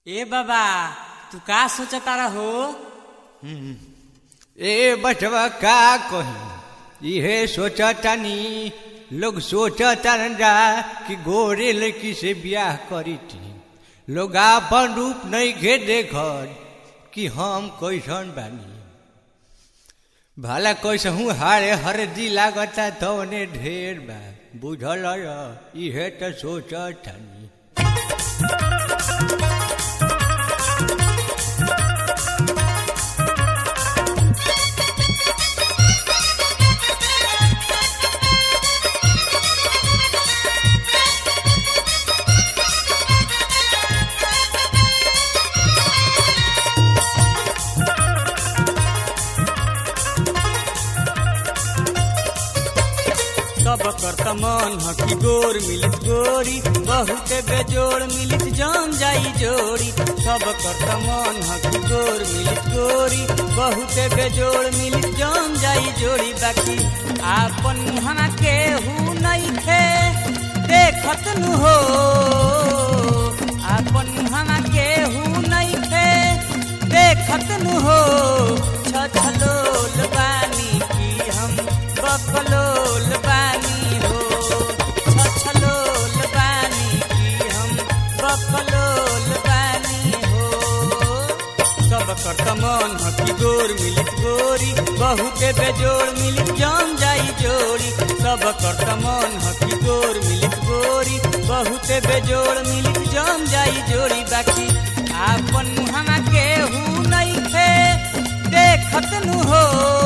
ए बाबा तू का सोचता रहो ए बचवा का कही इहे सोचतानी लोग सोचतान जा कि गोरे लड़की से ब्याह करी थी लोग आपन रूप नहीं घे देखत कि हम कैसन बानी भला कैसहू हारे हरदी लागता तवने ढेर बा बुझल इहे तो सोचतानी सब करत मन ह कि गोर मिलित गोरी बहुते बेजोड़ मिलित जम जाई जोड़ी सब करत मन ह कि गोर मिलित गोरी बहुते बेजोड़ मिलित जम जाई जोड़ी बाकी आपन मुहना के हु नहीं थे देखत नु हो आपन मुहना के हु नहीं थे देखत नु हो छछलोल बानी की हम बकलोल बानी हो छछलोल बानी की हम बकलोल बानी हो सब करत मन ह कि गोर मिलित गोरी बहुते बेजोड़ मिलित जम जाई जोड़ी सब करत मन ह कि गोर मिलित गोरी बहुते बेजोड़ मिलित जम जाई जोड़ी बाकी आपन मुहना के हु नहीं थे देखत नु हो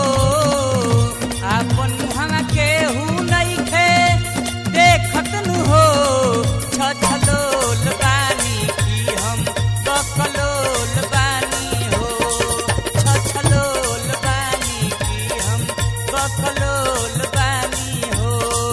आपन मुहना के हु नहीं थे देखत नु हो छछलोल बानी की हम बकलोल बानी हो छछलोल बानी की हम बकलोल बानी हो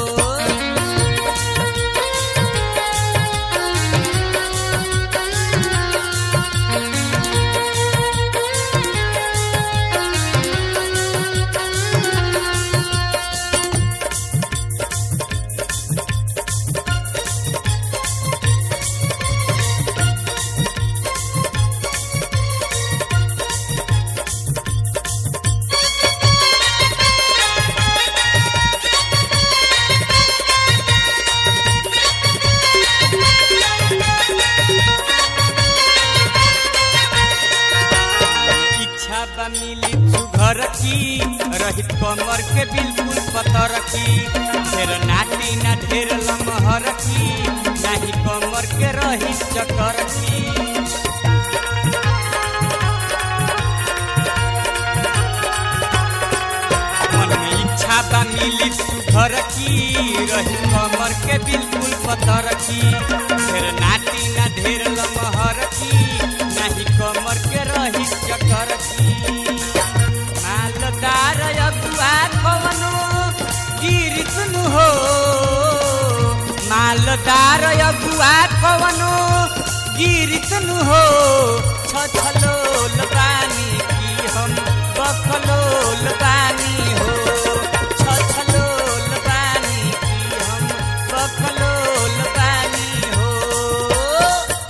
इच्छा बा मिली सुघर की रहित कमर के बिल्कुल पतर की ढेर नाटी ना ढेर लमहर की नाही कमर के रही चकर की मन में इच्छा बा मिली सुघर की रही कमर के बिल्कुल पतर की ढेर नाटी ना ढेर लमहर की नाही कमर के रही चकर की मालदार अगुआ कवनो गिरित नु हो मालदार अगुआ कवनो गिरित नु हो छछलोल बानी की हम बकलोल बानी हो छछलोल बानी की हम बकलोल बानी हो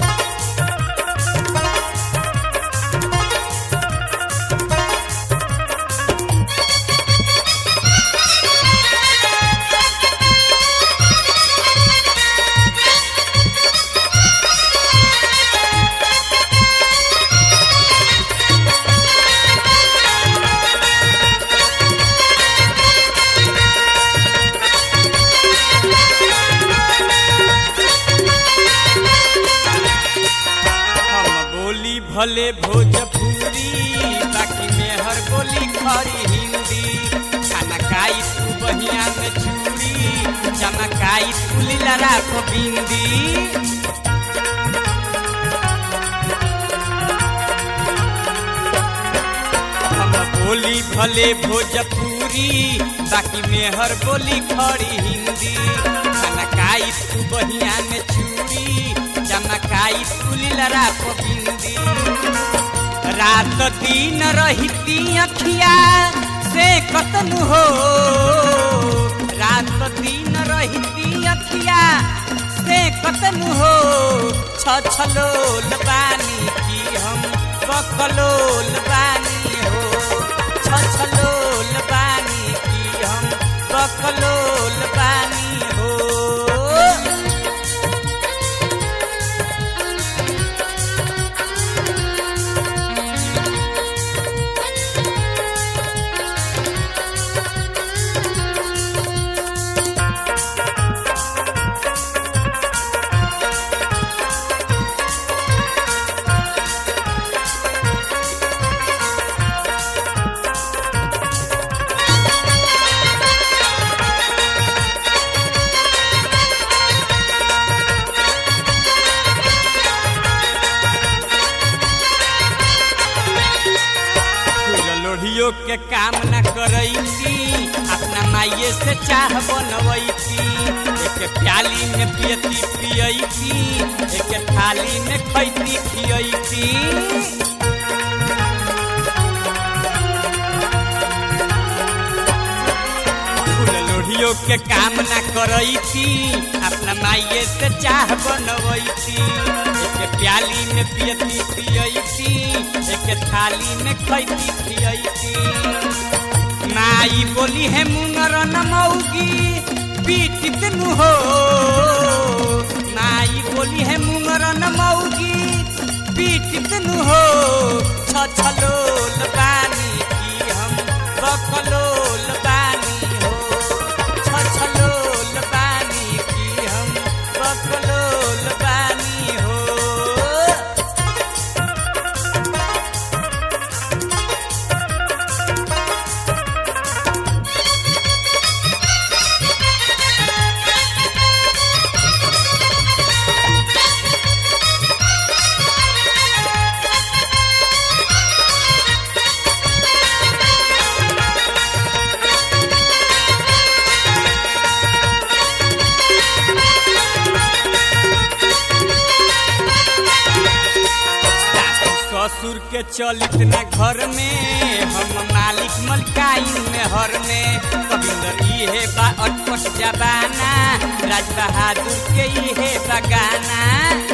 हम बोली भले भोजपुरी बाकी में हर बोली खरी हिंदी खाना खाई तू बहिया में चूड़ी चमकाई तू लीला को बिंदी हम बोली भले भोजपुरी बाकी में हर बोली खड़ी हिंदी खाना खाई तू बहिया में चूड़ी चमकाई तू लीला को बिंदी रात दिन रहती अखिया से कतन हो रात दिन रहती अखिया से कतन हो छछलोल बानी बकलोल बानी हो छछलोल बानी की हम बकलोल बानी हो फूल लोढ़ियो के काम न करैती अपना माइये से चाह बनवैती एक प्याली में पियती पियैती एक थाली में खैती खियैती फूल लोढ़ियो के काम न करैती अपना माइये से चाह बनवैती एक प्याली में पियती पियैती एक थाली में खैती खियैती माई बोली है मुंगर न मौगी पीटित नु हो माई बोली है मुंगर न मौगी पीटित नु हो छछलोल बानी की हम बकलोल बानी हो छछलोल बानी की हम बकलोल बानी हो सासु ससुर के चलित न घर में हम मालिक मलकाइन में हर में कविंदर इहे बा अटपट जबाना राज बहादुर के इहे बगाना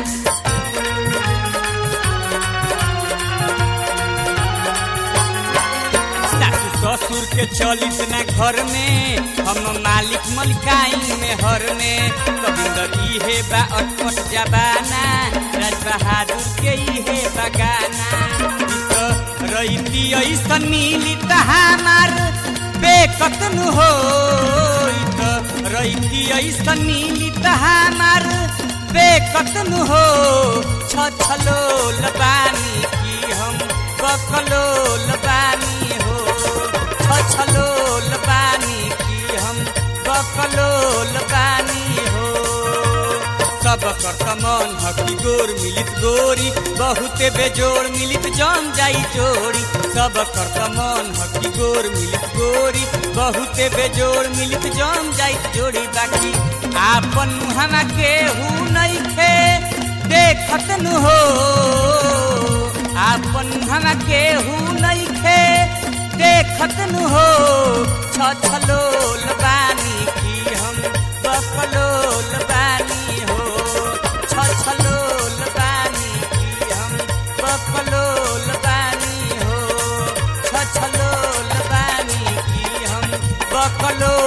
सासु ससुर के चलित न घर में हम मालिक मलकाइन में हर में कविंदर इहे बा अटपट जबाना राज बहादुर के इहे बगाना ई तो रैती ऐसन मिली त हमार बेकतन हो ई तो रैती ऐसन मिली त हमार बेकतन हो छछलोल बानी की हम बकलोल बानी हो छछलोल बानी की हम बकलोल बानी हो सब कर मन हकी गोर मिलित गोरी बहुते बेजोड़ मिलित जम जाई जोड़ी सब कर मन हकी गोर मिलित गोरी बहुते बेजोड़ मिलित जम जाई जोड़ी बाकी आपन मुहमा के हु नहीं खे देखत नु हो आपन मुहमा के हु नहीं खे देखत नु हो छछलोल बानी की हम बकलोल बानी हो छछलोल बानी की हम बकलोल बानी हो छछलोल बानी की हम बकलोल